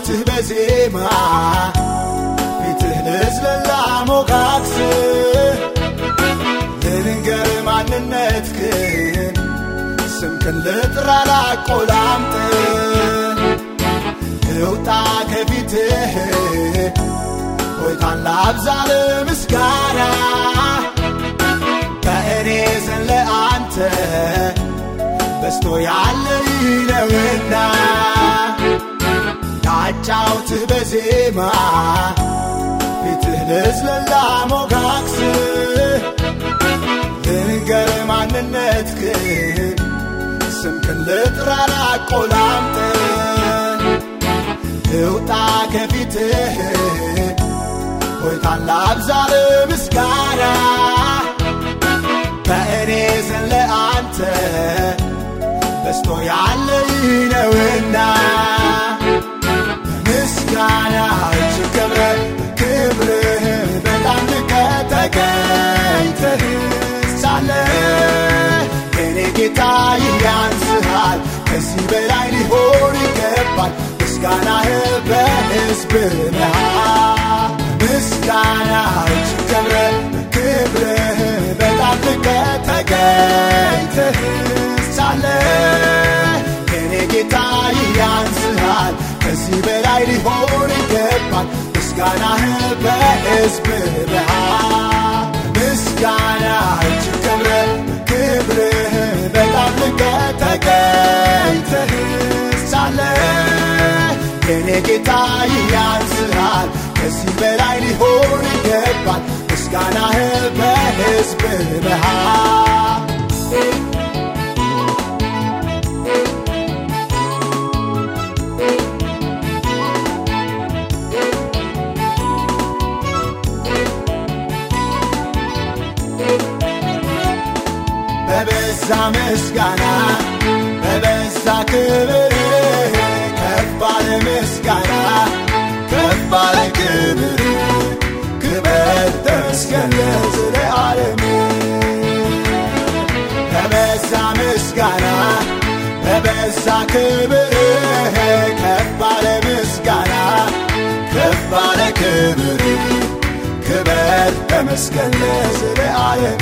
ላጫውትህ በዜማ ፊትህ ልዝለላ ሞጋግስ ልንገር ማንነትህን ስምክን ልጥራ ላቆላምጥ እውጣ ከፊትህ ሆይታን ላብዛ ለምስጋና በእኔ ዘንድ ለአንተ በስቶ ያለ ነውና ላጫውትህ በዜማ ፊትህ ልዝለላ ሞጋግስ ልንገር ማንነትህን ስምክን ልጥራ ላቆላምጥ እውጣ ከፊትህ ሆይታን ላብዛ ለምስጋና በእኔ ዘንድ ለአንተ በስቶ ያለ ነውና በምስጋና እጅግ ከብረ ክብርህ በጣም ልቀህ ተገኝተህ ሳለ የኔ ጌታ ይህ ያንስሃል ከዚህ በላይ ሊሆን ይገባል ምስጋናህ በሕዝብ መሃል ምስጋና እጅግ ከብረ ክብርህ በጣም ልቀህ ተገኝተህ ሳለ የኔ ጌታ ይህ ያንስሃል ከዚህ በላይ ሊሆን ይገባል ምስጋናህ በሕዝብ መሃል ምስጋና እጅግ ከብረ ክብርህ በጣም ልቀህ ተገኝተህ ሳለ የኔ ጌታ ይህ ያንስሃል ከዚህ በላይ ሊሆን ይገባል ምስጋናህ በሕዝብ መሃል በበዛ ምስጋና በበዛ ክብር ከፍ ባለ ምስጋና ከፍ ባለ ክብር ክብር ተመስገን ለዘለዓለም በበዛ ምስጋና በበዛ ክብር ከፍ ባለ ምስጋና ከፍ ባለ ክብር ክብር ተመስገን ለዘለዓለም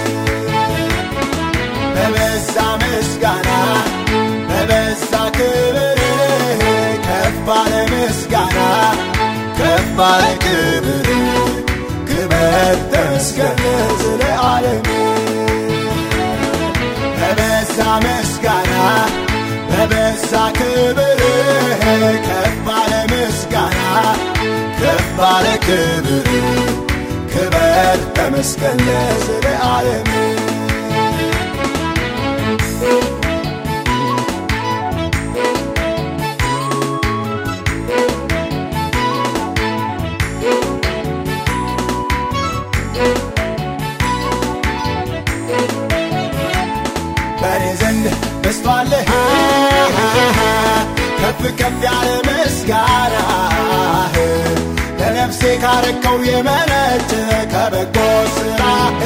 በበዛ ምስጋና በበዛ ክብር ከፍ ባለ ምስጋና ከፍ ባለ ክብር ክብር ተመስገን ለዘለዓለም በበዛ ምስጋና በበዛ ክብር ከፍ ባለ ምስጋና ከፍ ባለ ክብር ክብር ተመስገን ለዘለዓለም በእኔ ዘንድ በስቷልህ ከፍ ከፍ ያለ ምስጋና ለነፍሴ ካረከው የመነጨ ከበጎ ስራ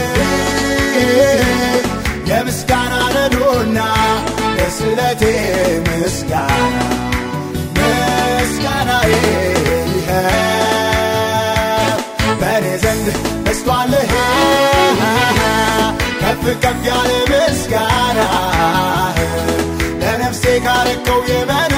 የምስጋና ነዶና ለስለቴ ምስጋና ምስጋናዬ በእኔ ዘንድ በስቷልህ ከፍ ከፍ ያለ ምስጋና ለነፍሴ ካረከው የመ